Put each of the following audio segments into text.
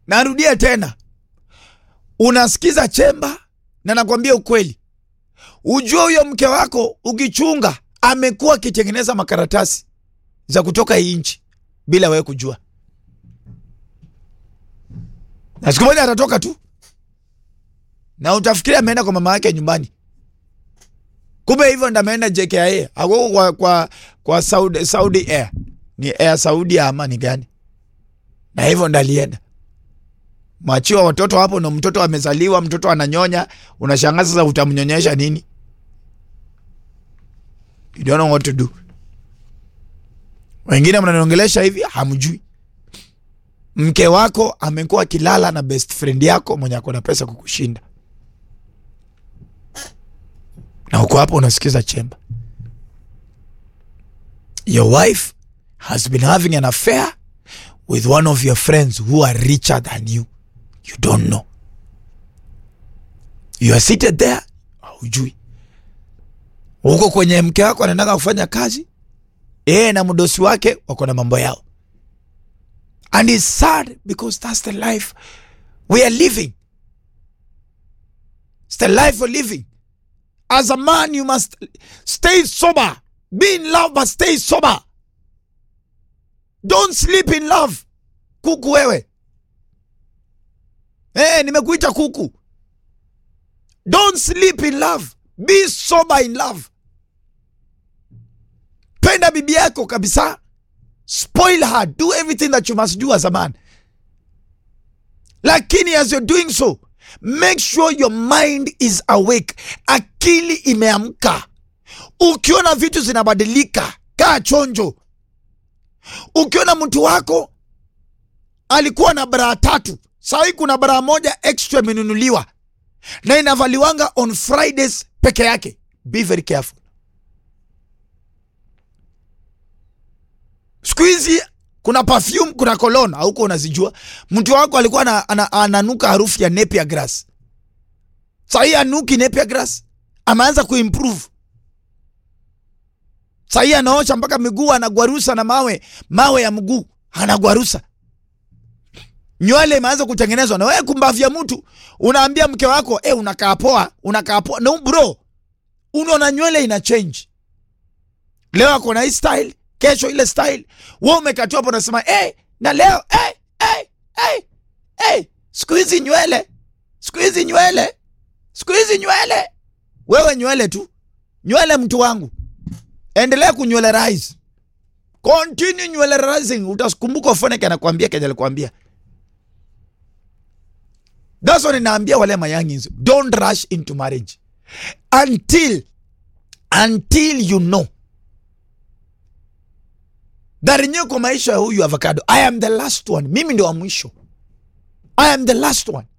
narudia tena, unasikiza chemba, na nakwambia ukweli, ujue huyo mke wako ukichunga, amekuwa akitengeneza makaratasi za kutoka hii nchi bila wewe kujua, na siku moja atatoka tu na utafikiria ameenda kwa mama yake nyumbani, kumbe hivyo ndo ameenda JKIA ako kwa, kwa, kwa Saudi, Saudi Air ni Air Saudi ama ni gani? Na hivyo ndo alienda mwachiwa watoto hapo, na mtoto amezaliwa, mtoto ananyonya, unashangaa sasa utamnyonyesha nini? You don't know what to do. Wengine mnaniongelesha hivi, hamjui mke wako amekuwa akilala na best friend yako mwenye ako na pesa kukushinda, na uko hapo unasikiza chemba. Your wife has been having an affair with one of your friends who are richer than you. You don't know. You are seated there, haujui. Uko kwenye mke wako anaendaga kufanya kazi, yeye na mdosi wake wako na mambo yao and it's sad because that's the life we are living. It's the life we're living. As a man, you must stay sober. Be in love, but stay sober. Don't sleep in love. Kuku wewe. Eh, nimekuita kuku. Don't sleep in love. Be sober in love. Penda bibi yako kabisa. Spoil her. Do everything that you must do as a man. Lakini as you're doing so, make sure your mind is awake. Akili imeamka. Ukiona vitu zinabadilika, kaa chonjo. Ukiona mtu wako alikuwa na braa tatu, sahii kuna braa moja extra imenunuliwa na inavaliwanga on Fridays peke yake, be very careful. Siku hizi kuna perfume, kuna cologne hauko unazijua. Mtu wako alikuwa ana, ana, ananuka harufu ya napier grass, sahii anuki napier grass, ameanza kuimprove. Sahii anaosha mpaka miguu, anagwarusa na mawe mawe ya mguu anagwarusa. Nywele imeanza kutengenezwa na wewe kumbavya mtu, unaambia mke wako eh, unakaa poa, unakaa poa. No bro, unaona nywele ina change. Leo ako na hii style kesho ile style, wewe umekatua hapo unasema hey, na leo hey, hey, hey, hey. Siku hizi nywele, siku hizi nywele, siku hizi nywele. Wewe nywele tu, nywele mtu wangu, endelea kunywele rise, continue nywele rising. Utakumbuka Foneke anakuambia kenye alikwambia. That's what ninaambia wale mayangins, don't rush into marriage until until you know Darinyewe kwa maisha ya huyu avocado, I am the last one. Mimi ndio wa mwisho, I am the last one.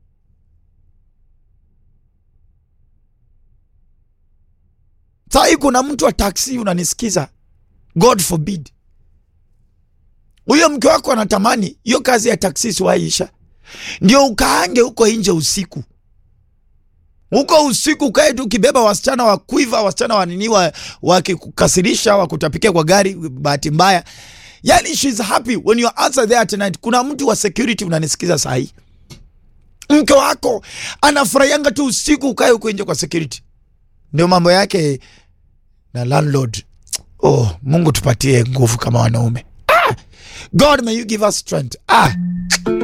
Sahii kuna mtu wa taksi unanisikiza, God forbid, huyo mke wako anatamani hiyo kazi ya taksi siwaisha, ndio ukaange huko nje usiku huko usiku ukae tu ukibeba wasichana wa kuiva wasichana wa nini wakikukasirisha wakutapikia kwa gari, bahati mbaya. Yani she's happy when you answer there tonight. Kuna mtu wa security unanisikiza saa hii, mke wako anafurahianga tu usiku ukae huko nje kwa security, ndio mambo yake na landlord. Oh, Mungu tupatie nguvu kama wanaume. Ah, God may you give us strength. Ah.